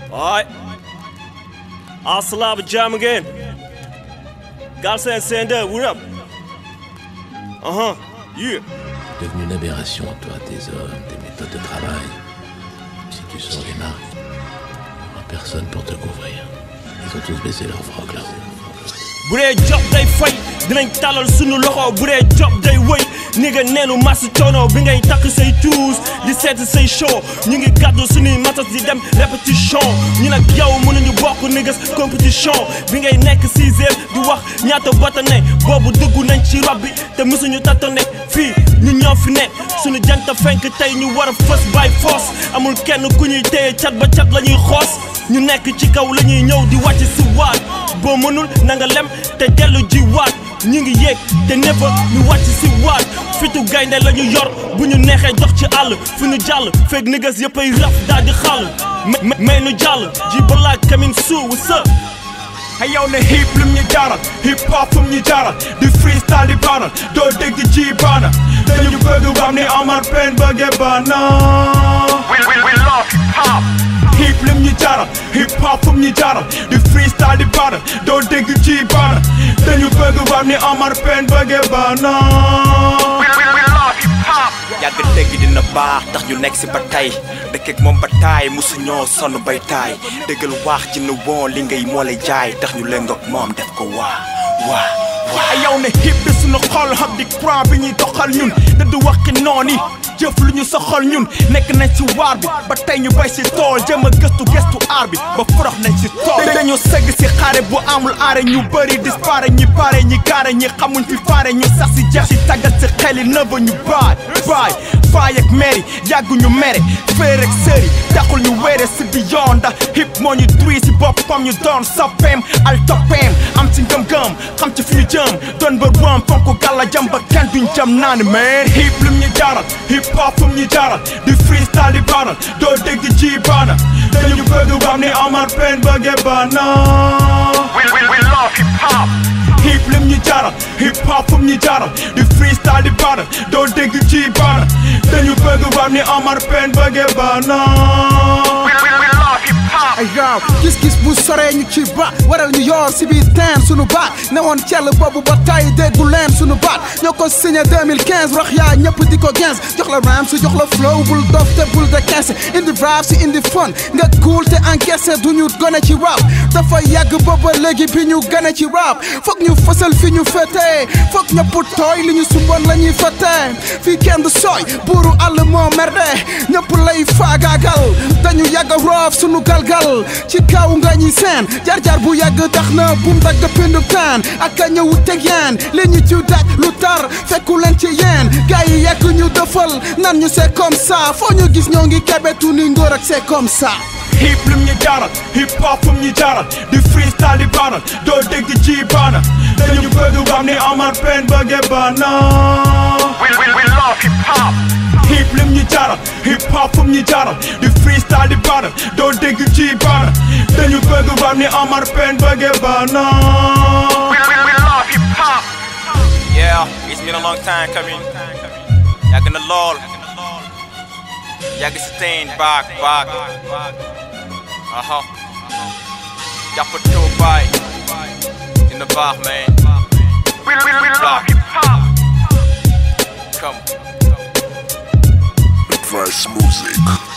Alright. Aslav jam again. Galsen Sender, what up? Uh huh. Yeah. Devenu une aberration, toi, tes hommes, tes méthodes de travail. Si tu sors les marques, il n'y aura personne pour te couvrir. Ils ont tous baissé leur froc là-haut. bu dee job day fay dinañ talal sunu loxo bu dee job day wëy ni nga neenu masu coono bi ngay takk say tuus di seet say show ñu ngi gàddu sunuy matas di dem répétition ñu nag yow mënuñu bokk niggas compétition bi ngay nekk sixième di wax ñaata botane boobu dugg nañ ci rob bi te mësuñu tatane fii ñu ñoo fi ne suñu jant fenk tey ñu war a fës by force amul kenn ku ñuy téye cat ba cat la ñuy xoos ñu nekk ci kaw la ñuy ñëw di wàcc si waat boo mënul na nga lem te dellu ji waat ñu ngi yéeg te nefa ñu wàcc si waat fitu gaynde la ñu yor bu ñu neexee dox ci àll fu ñu jàll feeg niggas yëppay raf daal di xàll may nu jàll ji balaa coming soon what's up Hey yow ne hip lim ñu jaaral hip hop fum ñu jaaral di freestyle di baanal doo dégg ci baana dañu bëgg bam ni Omar Pène bëgge baana We, we, we love hip hop. hip lim ñu jaaral hip hop fum ñu jaaral di freestyle di baanal doo dégg ci baana dañu bëgg bam ni Omar Pène bëgge baana We, we, we love hip hop. yàgg dégg dina baax tax ñu nekk si ba tey dëkk ak moom ba taay musu ñoo sonn bay taay déggal waax ci nu woon li ngay moo lay jaay tax ñu lëngoog moom def ko waa waa waa ay yow ne hip bi suñu xol xam di courant bi ñuy doxal ñun da du waxi noon yi jëf lu ñu soxal ñun nekk nañ ci waar bi ba tey ñu bay si tool jëm a gëstu gëstu aar bi ba forox nañ si tool dañu segg si xaare bu amul aare ñu bëri dispare ñi pare ñi gaare ñi xamuñ fi faare ñu sax si jeex si tàggat si xeli nëba ñu baay baay faay ak mairie yàgguñu mere féer ak sëri taxul ñu wéere si bi yoon ndax hip moo ñu duy si boppam ñu doon soppeem al toppeem am ci ngëm-ngëm xam ci fi ñu jëm doon bër wam fonk gàlla jëm ba kenn duñ jëm naan man hip lim ñu jaaral hip hop fum ñu jaaral di freestyle di baanal doo dégg ci baana dañu bëgg bam ni Omar Pène bëgge baana We, we, we love hip hop. hip lim ñu jaaral hip hop fum ñu jaaral di freestyle di baanal doo dégg ci baana dañu bëgg bam ni Omar Pène bëgge baana We, we, we love hip hop. ay yow gis-gis bu soree ñu ci ba waral ñu yor si biir teen sunu baat ne woon cell boobu ba tay déggu leen sunu baat ñoo ko signé 2015 rox yaa ñëpp di ko gens jox la ram si jox la flow bul dof te bul de kese indi vibe si indi fun nga cool te encaissé du ñu gone ci rap dafa yàgg booba léegi bi ñu gane ci rap foog ñu fësal fi ñu féetee foog ñëpp tooy li ñu sumboon la ñuy féetee fii kenn du sooy buuru àll moo merde ñëpp lay faagaagal dañu yàgg roof sunu galgal ci kaw nga ñi seen jaar-jaar bu yàgg tax na bum dagg pindu taan ak a ñëw teg yeen li ñu ci daj lu tar fekku leen ci yeen gars yi yàgg ñu dëfal nan ñu c'est comme ça foo ñu gis ñoo ngi kebetu ni ngóor ak c'est comme ça hip lim ñu jaaral hip hop fum ñu jaaral di freestyle di baanal doo dégg ci baana dañu bëgg bam ni Omar Pène bëgge baana We, we, we love hip hop. hip lim ñu jaaral hip hop fum ñu jaaral di freestyle di baanal doo dégg ci baana dañu bëgg bam ni Omar Pène bëgge baana We, we, we love hip hop. yeah it's been a long time coming yàgg na lool yàgg si teen baak baak aha jàppatoo baay dina baax man We, we, we love hip hop. come Advice Music.